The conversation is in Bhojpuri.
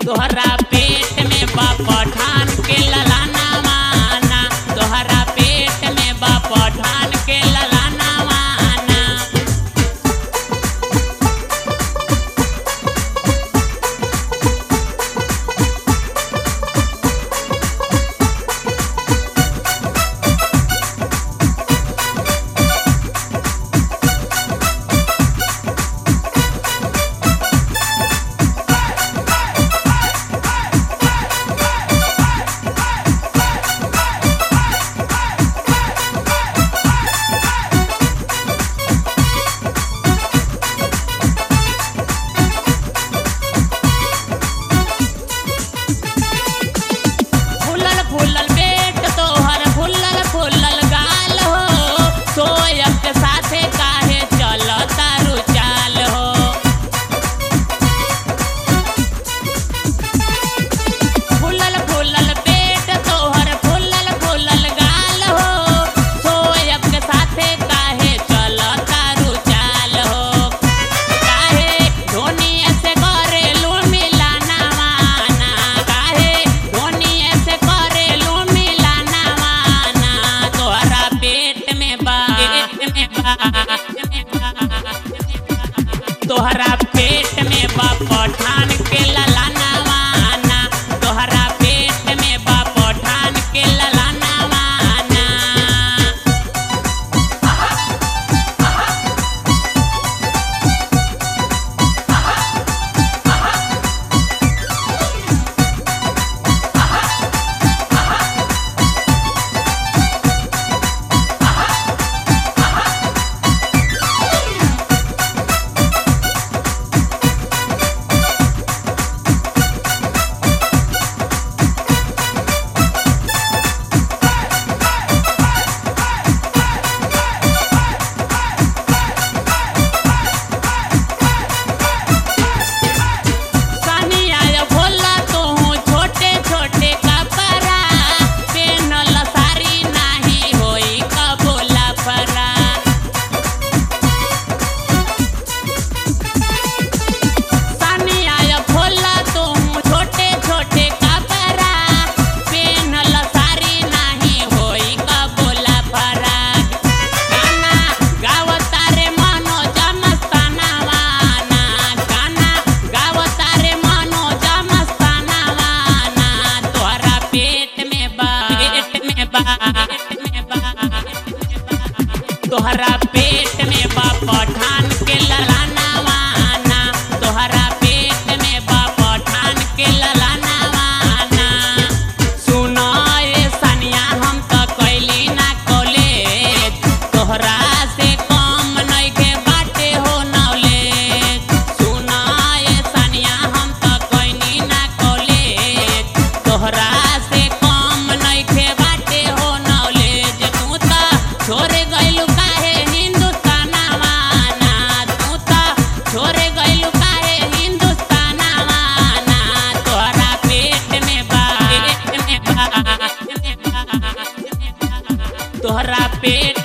तोहरा पेट में बा पठान के ललाना माना तोहरा पेट में बा पठान के ललाना माना फुलल फुलल पेट तोहर फुलल फुलल गाल हो सोयब के साथे काहे चल तारू चाल हो फुलल फुलल पेट तोहर फुलल फुलल गाल हो सोयब के साथे काहे चल तारू चाल हो काहे धोनी ऐसे करेलू मिलाना माना काहे धोनी ऐसे करेलू मिलाना माना तोहरा पेट में बा पेट में बा तोहरा पेट में बा पठान के ललाना माना तोहरा पेट में बा पठान के ललाना माना सानिया या भोला तो हूँ छोटे छोटे कपड़ा पेनल सारी नाही होई कबोला फरा सानिया या भोला तो हूँ छोटे छोटे कपड़ा पेनल सारी नाही होई कबोला फरा गाना गावतारे मनोज मस्ताना वाना गाना गावतारे मनोज मस्ताना वाना तोहरा पेट में बा पेट में बा पेट में बा तोहरा पेट में बा पठान के ललाना वाना तोहरा पेट में बा पठान के ललाना वाना सुनो ये सनिया हम तो कैली ना कॉलेज तोहरा से कम नइखे बाटे हो नॉलेज सुनो ये सनिया हम तो कैली ना कॉलेज तोहरा से कम नइखे बाटे हो नॉलेज तू तो छोरे गइलू काहे हिंदुस्तानवा ना तू तो छोरे गइलू काहे हिंदुस्तानवा ना तोहरा पेट में बा पेट में बा तोहरा पेट